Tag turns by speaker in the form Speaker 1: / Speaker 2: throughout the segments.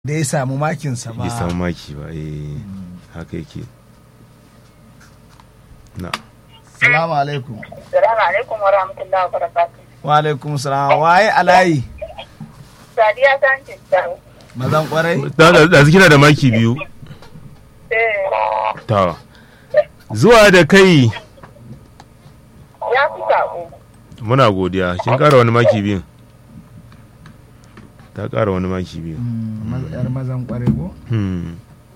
Speaker 1: da ya samu makinsa
Speaker 2: bai samu
Speaker 1: ba
Speaker 2: maki ba eh haka yake na
Speaker 1: salamu alaikum
Speaker 3: Salamu alaikum wa rahmatullahi wa barakatuh.
Speaker 1: wa alaikum salam waye alayi
Speaker 3: Sadiya ta ce ta.
Speaker 1: mazan kwarai
Speaker 2: da da- da kina da maki biyu
Speaker 3: Eh,
Speaker 2: ta zuwa da kai
Speaker 3: ya fi sako.
Speaker 2: muna godiya kin ƙara wani maki biyu ta ƙara wani maki biyu
Speaker 1: Mm, maz- yar mazan kwarai ko
Speaker 2: hmm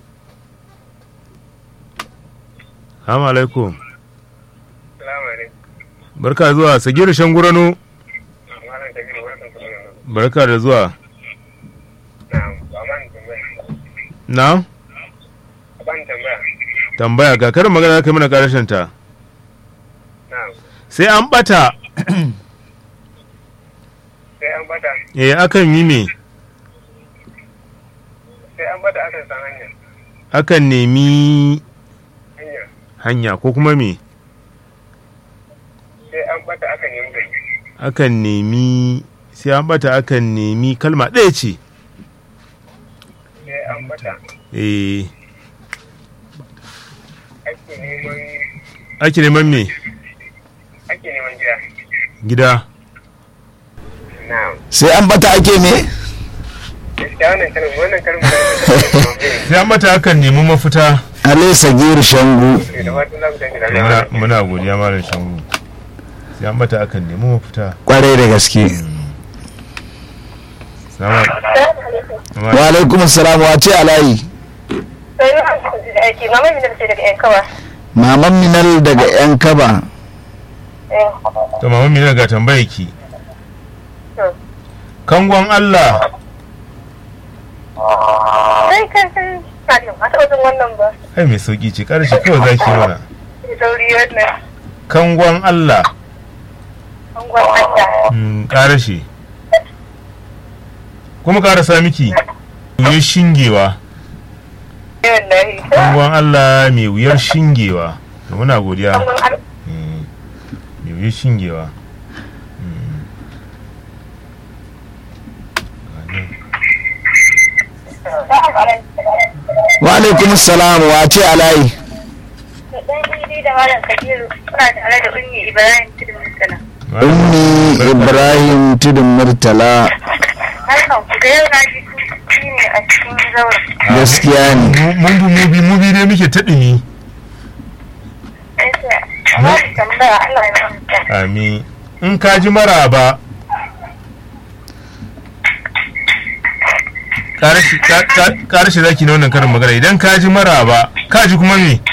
Speaker 2: Assalamu alaikum
Speaker 4: Salamu alaikum.
Speaker 2: barka zuwa sagiru shangurano
Speaker 4: Malam Kabiru, barkan ku da yamma.
Speaker 2: barka da zuwa
Speaker 4: Na'am, ba ma ni tambaya.
Speaker 2: na
Speaker 4: Ba ni tambaya.
Speaker 2: tambaya ga karin magana kai mana karashin ta
Speaker 4: Na'am.
Speaker 2: sai an bata
Speaker 4: Sai an bada,
Speaker 2: eh akan yi me
Speaker 4: sai an bada akan san hanya.
Speaker 2: akan nemi
Speaker 4: Hanya.
Speaker 2: hanya ko kuma me
Speaker 4: Sai an bada akan nemi gari.
Speaker 2: akan nemi sai an bata akan nemi kalma ɗaya ce
Speaker 4: Sai an bada
Speaker 2: eh
Speaker 4: ake neman
Speaker 2: ake neman me
Speaker 4: ake neman gida.
Speaker 2: gida
Speaker 4: Na'am.
Speaker 5: sai an bata ake me
Speaker 4: Gaskiya wannan kalmar wannan kalmar da
Speaker 2: sai an bata akan nemi mafita
Speaker 5: ale sagir shangu
Speaker 4: ke da fatan za ku tafi da
Speaker 2: muna,
Speaker 4: lafiya.
Speaker 2: muna godiya malam shangu sai an bata akan nemi mafita
Speaker 5: kwarai da gaske
Speaker 2: Salamu
Speaker 5: wa alaikum salam wa ce alayi
Speaker 3: Sai na da aiki, mama mi da ce daga yan kawa.
Speaker 5: maman minal daga yan kaba
Speaker 3: Eh,
Speaker 2: to mama mina ga tambaya ki
Speaker 3: to.
Speaker 2: kangon Allah
Speaker 3: Sai kan san Salim, a taɓa jin wannan ba.
Speaker 2: ai mai sauki ce karshe kawai zaki mana
Speaker 3: Sai sauri wannan.
Speaker 2: kangon Allah
Speaker 3: An gwamnata.
Speaker 2: mm, karashe kuma karasa miki wuyar shingewa
Speaker 3: Wallahi.
Speaker 2: kangon Allah mai wuyar shingewa to muna godiya
Speaker 3: An gwamnata.
Speaker 2: Eh, mai wuyar shingewa Mm.
Speaker 5: wa alaikum salam wa ce alayi
Speaker 3: Dan Idi da Malam Kabiru suna tare da Ummi Ibrahim Tudun Mutala.
Speaker 5: ummi ibrahim tudun murtala
Speaker 3: Harkan ku da yau na ji shi ne a cikin zauren.
Speaker 5: gaskiya ne
Speaker 2: Mu- mun bi mubi mubi ne muke ta ɗumi
Speaker 3: Sai sai, amma da tambaya Allah ya mamta.
Speaker 2: ami in ka ji maraba ƙarashi zaki na wannan karin magana idan ka ji maraba ka ji kuma me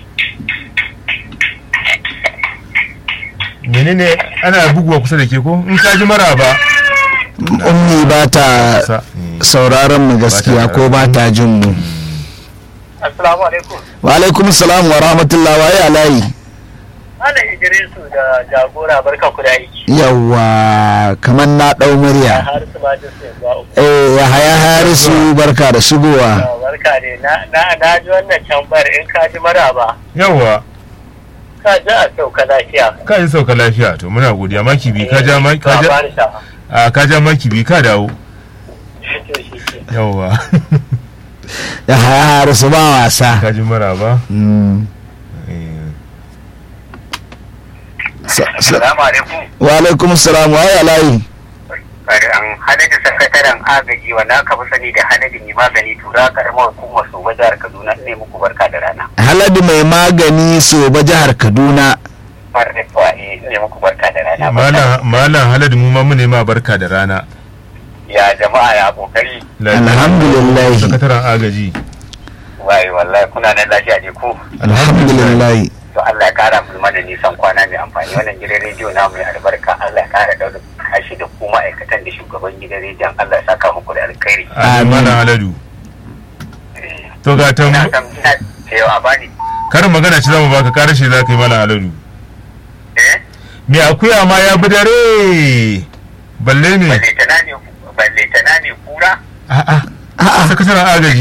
Speaker 2: menene ana buguwa kusa da ke ko in ka ji maraba
Speaker 5: ummi ba ta
Speaker 2: sa
Speaker 5: sauraron mu gaskiya ko ba ta jin mu
Speaker 4: Assalamu alaikum.
Speaker 5: wa alaikum salam wa rahmatullah wa ya alayi
Speaker 4: Malam Idrisu da jagora barka ku da aiki.
Speaker 5: yawa kamar na ɗau murya
Speaker 4: Har su ma da su yanzu
Speaker 5: eh ya haya harisu barka da shigowa
Speaker 4: barka ne na na na ji wannan tambayar in ka ji maraba
Speaker 2: yawwa
Speaker 4: ka ji a sauka lafiya
Speaker 2: ka ji sauka lafiya to muna godiya maki bi ka ja ma- ka ja
Speaker 4: ba ni shafa
Speaker 2: a ka ja maki bi ka dawo
Speaker 4: to shi ke
Speaker 2: yawwa
Speaker 5: ya haya harisu ba wasa
Speaker 2: ka ji maraba
Speaker 5: Mm.
Speaker 2: eh,
Speaker 5: Sa- sa-
Speaker 4: Assalamu alaikum
Speaker 5: wa alaikum salam wa ya alayi
Speaker 4: an hadadi sakataren agaji wanda aka fi sani da hadadi mai magani tura karamar hukumar su jihar kaduna ne muku barka da rana
Speaker 5: haladu mai magani soba jihar kaduna
Speaker 4: bar da tuwa ne muku barka da rana
Speaker 2: malam malam haladu mu ma mu ne ma barka da rana
Speaker 4: ya jama'a ya kokari
Speaker 5: Alhamdulillah.
Speaker 2: sakataren agaji
Speaker 4: waye wallahi kuna nan lafiya ne ku
Speaker 5: alhamdulillah
Speaker 4: to Allah ya kara mu mana nisan kwana mai amfani wannan gidan rediyo na mai albarka Allah ya kara daura kashi da ku ma'aikatan da shugaban gidan rediyon Allah ya saka muku da alkhairi
Speaker 2: Amin. malam haladu to ga
Speaker 4: ina
Speaker 2: tambu
Speaker 4: san ina cewa bani
Speaker 2: karin magana ce zamu baka karashe za ka yi malam haladu
Speaker 4: eh
Speaker 2: me akuya ma ya bi dare balle me
Speaker 4: balle tana ne balle tana ne kura
Speaker 2: a'a a'a sakataren agaji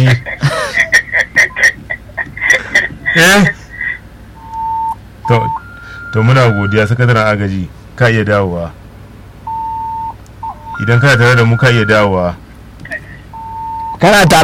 Speaker 2: eh to to muna godiya sakataren agaji ka iya dawowa idan kana tare da mu ka iya dawowa
Speaker 5: kana tare